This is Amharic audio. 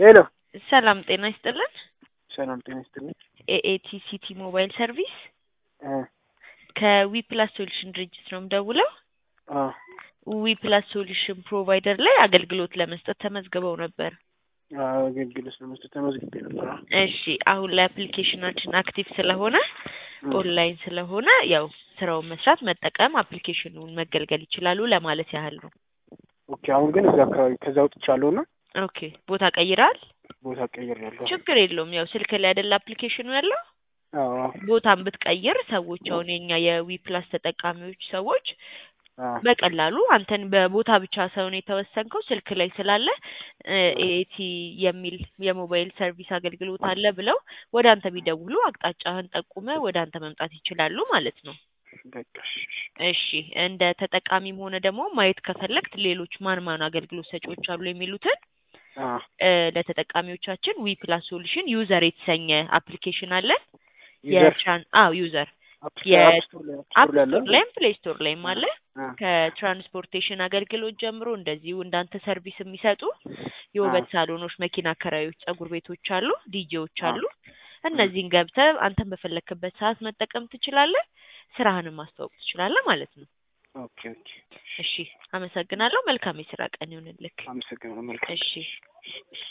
ሄሎ ሰላም ጤና ይስጥልን። ሰላም ጤና ይስጥልኝ። ኤኤቲ ሲቲ ሞባይል ሰርቪስ እ ከዊ ፕላስ ሶሉሽን ድርጅት ነው የምደውለው። አ ዊ ፕላስ ሶሉሽን ፕሮቫይደር ላይ አገልግሎት ለመስጠት ተመዝግበው ነበር። አገልግሎት ለመስጠት ተመዝግቤ ነበር። አዎ። እሺ አሁን ላይ አፕሊኬሽናችን አክቲቭ ስለሆነ ኦንላይን ስለሆነ ያው ስራውን መስራት መጠቀም አፕሊኬሽኑን መገልገል ይችላሉ ለማለት ያህል ነው። ኦኬ አሁን ግን እዛ አካባቢ ከዛ ወጥቻለሁ እና ኦኬ ቦታ ቀይረሃል? ቦታ ቀይሬያለሁ። ችግር የለውም። ያው ስልክ ላይ አይደለ አፕሊኬሽኑ ያለው አዎ አዎ ቦታን ብትቀይር ሰዎች አሁን የኛ የዊ ፕላስ ተጠቃሚዎች ሰዎች አዎ በቀላሉ አንተን በቦታ ብቻ ሳይሆን የተወሰንከው ስልክ ላይ ስላለ ኤቲ የሚል የሞባይል ሰርቪስ አገልግሎት አለ ብለው ወደ አንተ ቢደውሉ አቅጣጫህን ጠቁመ ወደ አንተ መምጣት ይችላሉ ማለት ነው። በቃ እሺ እሺ። እሺ እንደ ተጠቃሚም ሆነ ደግሞ ማየት ከፈለግት ሌሎች ማን ማን አገልግሎት ሰጪዎች አሉ የሚሉትን አ እ ለተጠቃሚዎቻችን ዊ ፕላስ ሶሉሽን ዩዘር የተሰኘ አፕሊኬሽን አለን። ዩዘር የትራን አዎ ዩዘር አፕ የ- አፕ ስቶር ላይ አፕ አፕ ስቶር ላይ አለ። ስቶር ላይም ፕሌይ ስቶር ላይም አለ። አ ከትራንስፖርቴሽን አገልግሎት ጀምሮ እንደዚሁ እንዳንተ ሰርቪስ የሚሰጡ የውበት ሳሎኖች፣ መኪና አከራዮች፣ ጸጉር ቤቶች አሉ፣ ዲጄዎች አ አሉ። እነዚህን ገብተህ አንተን በፈለክበት ሰዓት መጠቀም ትችላለህ። ስራህንም ማስተዋወቅ ትችላለህ ማለት ነው። ኦኬ ኦኬ። እሺ አመሰግናለሁ። መልካም የስራ ቀን ይሁንልክ። አመሰግናለሁ። መልካም እሺ